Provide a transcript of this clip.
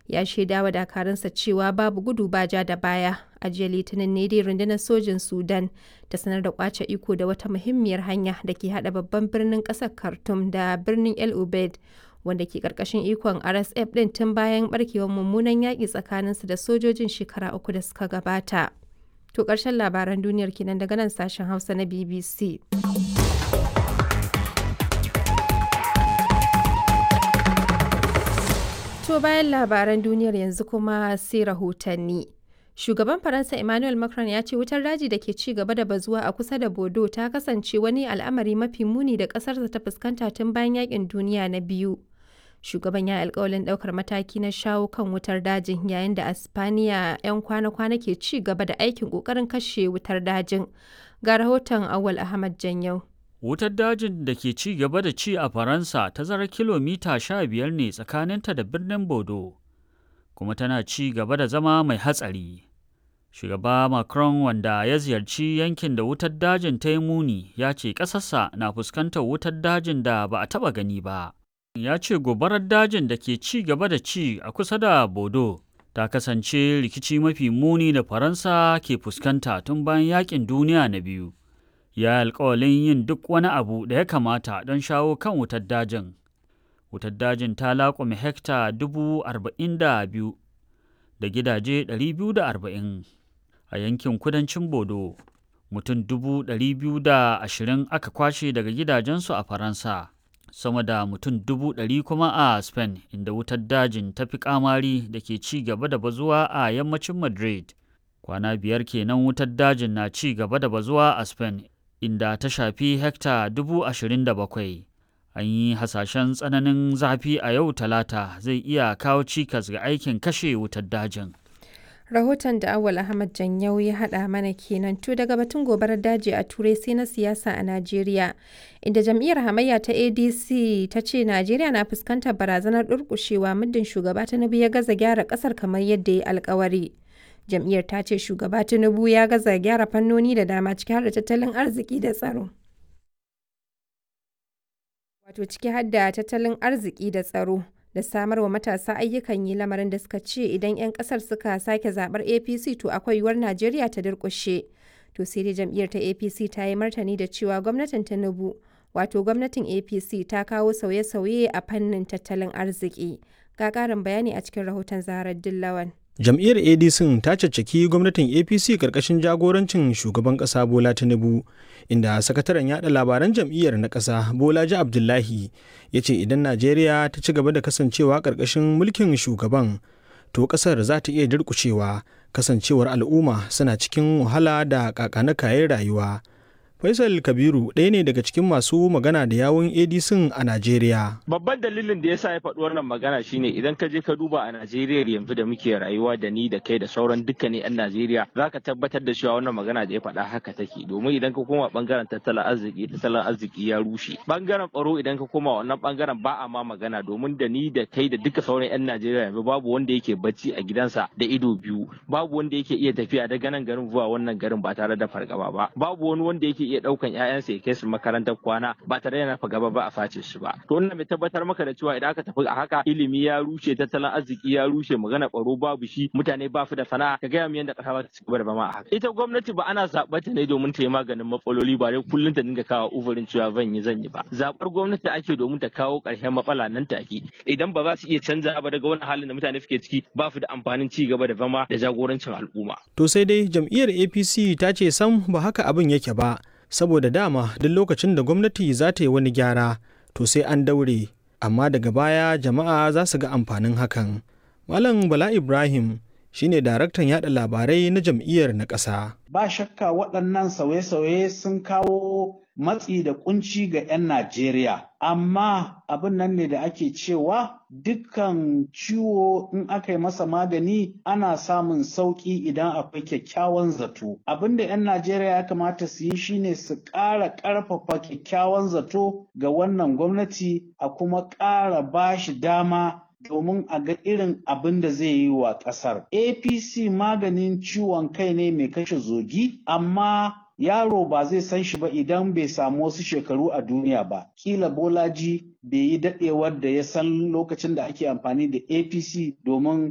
ya shaida wa dakarunsa cewa babu gudu ba ja da baya a jiya litinin ne dai rundunar sojin sudan ta sanar da kwace iko da wata muhimmiyar hanya da ke hada babban birnin kasar khartoum da birnin el ubaid wanda ke karkashin ikon rsf din tun bayan barkewar mummunan yaƙi tsakaninsu da sojojin shekara uku da suka gabata to ƙarshen labaran duniyar kenan daga nan sashen hausa na bbc To bayan labaran duniyar yanzu kuma sai rahotanni. Shugaban Faransa Emmanuel Macron ya ce wutar daji da ke ci gaba da bazuwa a kusa da Bodo ta kasance wani al'amari mafi muni da ƙasarsa ta fuskanta tun bayan yakin duniya na biyu. Shugaban ya alkawalin ɗaukar mataki na shawo kan wutar dajin yayin da Aspaniya 'yan kwana-kwana ke ci gaba da aikin ƙoƙarin kashe wutar dajin. Ga rahoton Awal Ahmad Janyau. Wutar dajin da ke ci gaba da ci a Faransa tazarar kilomita sha biyar ne tsakaninta da birnin Bodo, kuma tana ci gaba da zama mai hatsari. Shugaba Macron wanda ya ziyarci yankin da wutar dajin ta yi muni ya ce ƙasarsa na fuskantar wutar dajin da ba a taɓa gani ba. Ya ce gobarar dajin da ke ci gaba da ci a kusa da Bodo ta kasance rikici mafi muni da Faransa ke fuskanta tun bayan yaƙin duniya na biyu. ya alkawalin yin duk wani abu da ya kamata don shawo kan wutar dajin. Wutar dajin ta laƙume hekta dubu arba'in da biyu da gidaje ɗari biyu da arba'in a yankin kudancin Bodo. Mutum dubu ɗari biyu da ashirin aka kwashe daga gidajensu a Faransa, sama da mutum dubu ɗari kuma a Spain inda wutar dajin ta fi kamari da ke ci gaba da bazuwa a yammacin Madrid. Kwana biyar kenan wutar dajin na ci gaba da bazuwa a Spain inda ta shafi hekta dubu ashirin da bakwai. An yi hasashen tsananin zafi a yau talata zai iya kawo cikas ga aikin kashe wutar dajin. Rahoton da Awal Ahmad Janyau ya haɗa mana kenan to daga batun gobarar daji a Turai sai na siyasa a Najeriya, inda jam'iyyar hamayya ta ADC ta ce Najeriya na fuskantar barazanar durƙushewa muddin shugaba Tinubu ya gaza gyara ƙasar kamar yadda ya alkawari. jam'iyyar ta ce shugaba tinubu ya gaza gyara fannoni da dama ciki har da tattalin arziki da tsaro wato ciki har da tattalin arziki da tsaro da samar wa matasa ayyukan yi lamarin da suka ce idan 'yan kasar suka sake zabar apc to akwai yiwuwar najeriya ta durkushe to sai dai jam'iyyar ta apc ta yi martani da cewa gwamnatin tinubu wato gwamnatin apc ta kawo sauye-sauye a fannin tattalin arziki ga ƙarin bayani a cikin rahoton zaharar dillawan jam'iyyar adc ta caccaki gwamnatin apc karkashin jagorancin shugaban kasa bola tinubu inda sakataren yada labaran jam'iyyar na kasa bolaji abdullahi ya ce idan najeriya ta ci gaba da kasancewa karkashin mulkin shugaban to kasar za ta iya durkushewa kasancewar al'umma suna cikin wahala da kakanakayen rayuwa Faisal Kabiru ɗaya ne daga cikin masu magana da yawun ADC a Najeriya. Babban dalilin da yasa ya faɗi wannan magana shine idan ka je ka duba a Najeriya yanzu da muke rayuwa da ni da kai da sauran dukkanin 'yan Najeriya za ka tabbatar da cewa wannan magana da ya faɗa haka take domin idan ka koma bangaren tattalin arziki tattalin arziki ya rushe. Bangaren tsaro idan ka koma wannan bangaren ba a ma magana domin da ni da kai da duka sauran 'yan Najeriya yanzu babu wanda yake bacci a gidansa da ido biyu babu wanda yake iya tafiya daga nan garin zuwa wannan garin ba tare da fargaba ba babu wani wanda yake iya daukan ƴaƴansa ya kai su makarantar kwana ba tare da nafa gaba ba a face shi ba to wannan mai tabbatar maka da cewa idan aka tafi a haka ilimi ya rushe tattalin arziki ya rushe magana tsaro babu shi mutane ba su da sana'a ka gaya mu yadda ƙasa ba ta ci gaba da bama a haka ita gwamnati ba ana zaɓar ta ne domin ta yi maganin matsaloli ba dai kullum ta dinga kawo uzurin cewa zan yi zan yi ba zaɓar gwamnati ake domin ta kawo ƙarshen matsala nan take idan ba za su iya canza ba daga wani halin da mutane suke ciki ba su da amfanin ci gaba da zama da jagorancin al'umma to sai dai jam'iyyar apc ta ce sam ba haka abin yake ba saboda dama duk lokacin da gwamnati za ta yi wani gyara to sai an daure amma daga baya jama'a za su ga amfanin hakan malam bala ibrahim shine daraktan yada labarai na jam'iyyar na ƙasa. ba shakka waɗannan sauye-sauye sun kawo matsi da kunci ga 'yan najeriya amma abin nan ne da ake cewa dukkan ciwo in aka yi masa magani ana samun sauƙi idan akwai kyakkyawan zato abin da 'yan najeriya ya kamata su yi shine su ƙara ƙarfafa kyakkyawan zato ga wannan gwamnati a kuma ƙara ba shi dama domin a ga irin abin da zai yi wa ƙasar. APC maganin ciwon kai ne mai kashe zogi, amma yaro ba zai san shi ba idan bai samu wasu shekaru a duniya ba. Kila Bolaji bai yi daɗewar da ya san lokacin da ake amfani da APC domin